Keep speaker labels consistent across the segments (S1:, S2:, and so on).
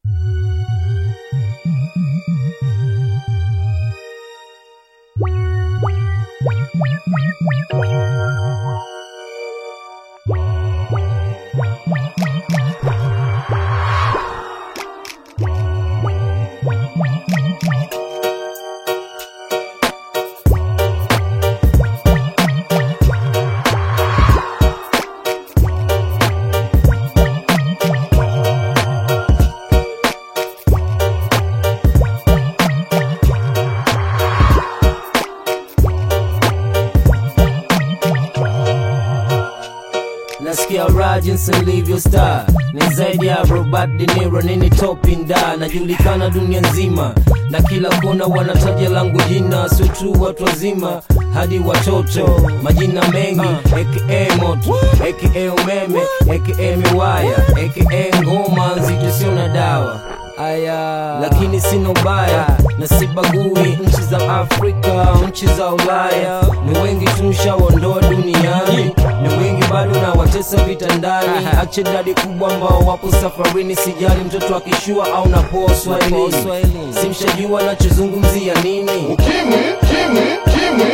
S1: nasikia raha jinsi nilivyo star ni zaidi ya Robert De Niro nini topinda najulikana dunia nzima na kila kona wanataja langu jina sio tu watu wazima hadi watoto majina mengi aka moto aka umeme aka miwaya aka ngoma nzito sio na dawa aya lakini sina ubaya na sibagui nchi za afrika nchi za ulaya ni wengi tumshaondoa duniani ni wengi bado na watesa vitandani ache dadi kubwa ambao wapo safarini sijali mtoto akishua au napoa swahilini simshajua nachozungumzia nini
S2: Kimwi, kimwi, kimwi.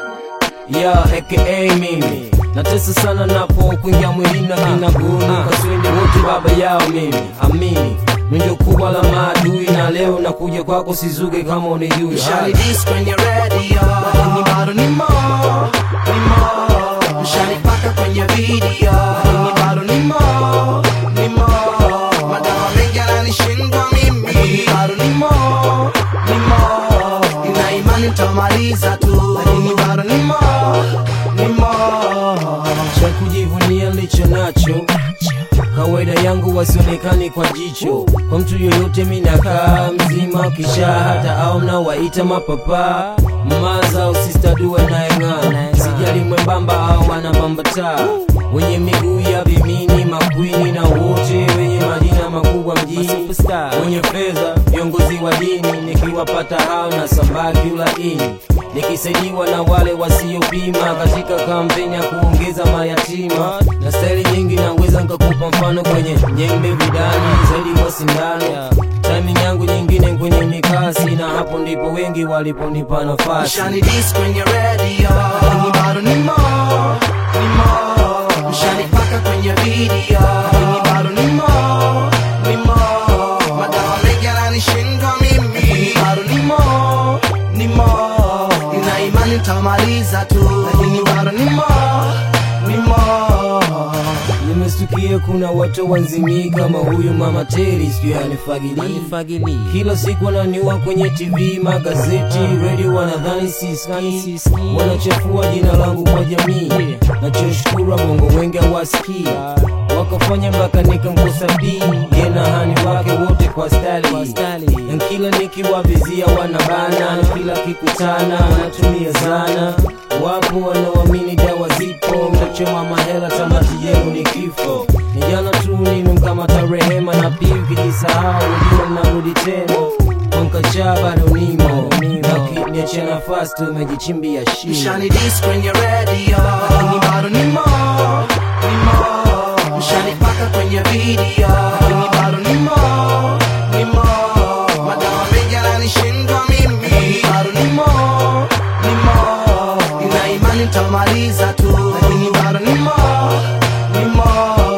S1: ya aka mimi natesa sana napo kuingia mwilini na kinaguni kaswende wote baba yao mimi amini ndio kubwa la maadui na leo nakuja kwako sizuge kama unijui
S3: Shali dis kwenye radio Lakini bado ni mo, ni mo Mshali paka kwenye video Lakini bado ni mo, ni mo Madawa mengi yananishindwa mimi Lakini bado ni mo, ni mo Nina imani nitamaliza tu Lakini bado ni mo, ni mo
S1: cha kujivunia licho nacho kawaida yangu wasionekani kwa jicho kwa mtu yoyote minakaa mzima kisha hata au mnawaita mapapa maza au sistaduwe nayeng'aa sijali mwembamba au wanabambataa wenye miguu ya vimini makwini na wote wenye majina makubwa mjini wenye fedha viongozi wa dini nikiwapata hao na sambaki ulaini nikisaidiwa na wale wasiopima katika kampeni ya kuongeza mayatima na staili nyingi naweza nkakupa mfano kwenye nyembe vidani zaidi kwa sindano timing yangu nyingine kwenye mikasi na hapo ndipo wengi waliponipa nafasi
S3: Mshani dis kwenye radio Lakini bado ni mo, ni mo Mshani paka kwenye video Lakini bado ni mo, ni mo Madawa mengi yananishindwa mimi Lakini bado ni mo, ni mo Nina imani nitamaliza tu Lakini bado ni mo, ni mo
S1: nimestukia kuna watu wanzimii kama huyu mama teri sijui anifagilii kila siku wananiua kwenye tv magazeti redio wanadhani siski wanachafua jina langu kwa jamii nachoshukuru bongo wengi hawasikii wakafanya mpaka nikamkosa bii ye na hani wake wote kwa stali na kila nikiwavizia wanabana na kila kikutana wanatumia zana wapo wanaoamini dawa zipo mtachoma mahela tamati yenu ni kifo ni jana tu nimemkamata rehema na pia ukijisahau ujua mnarudi tena mkachaa bado nimo nakiniachia nafasi tumejichimbia shimo
S3: Mshani dis kwenye radio Lakini bado ni mo, ni mo Mshani paka kwenye video Lakini bado ni mo, ni mo Madawa mengi yananishindwa mimi Lakini bado ni mo, ni mo Nina imani nitamaliza tu Lakini bado ni mo, ni mo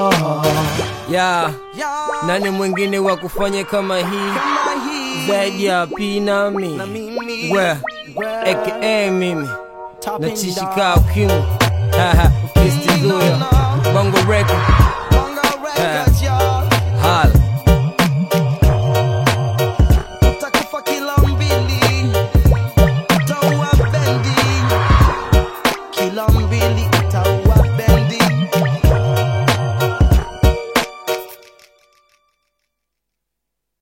S1: ya nani mwingine wa kufanya kama hii
S3: Kama hii
S1: zaidi ya pinami
S3: na mimi
S1: we aka mimi natishika ukimu kristizuya bongo record
S3: Bongo Records, yo.
S1: hala
S3: Utakufa kilo mbili Toa bendi Kilo mbili